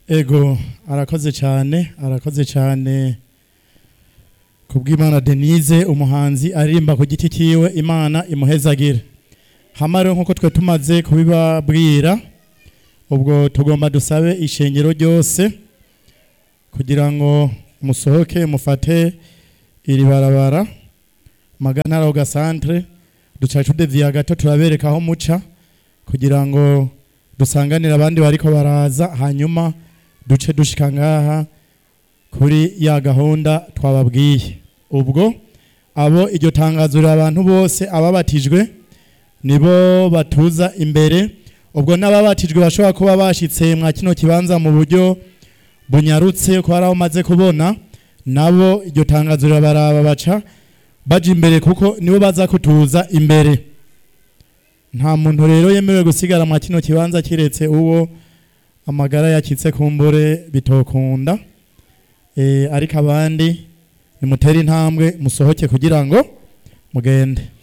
ego arakoze cyane arakoze cyane kubw'imana denise umuhanzi aririmba ku giti cyiwe imana imuhezagire hama rero nk'uko twe tumaze kubibabwira ubwo tugomba dusabe ishengero ryose kugira ngo musohoke mufate iri barabara magana roga centre duca tudeviya gato turabereka aho muca kugira ngo dusanganire abandi bariko baraza hanyuma duce dushika ngaha kuri ya gahunda twababwiye ubwo abo iryo tangazo rira abantu bose ababatijwe nibo batuza imbere ubwo n'ababatijwe bashobora kuba bashitse mwa kino kibanza mu buryo bunyarutse ko hari aho umaze kubona nabo iryo tangazo rirabaraba baca baja imbere kuko nibo baza kutuza imbere nta muntu rero yemerewe gusigara mwa kino kibanza kiretse uwo amagara yakitse kumbure bitokunda e, ariko abandi nimutere intambwe musohoke kugira ngo mugende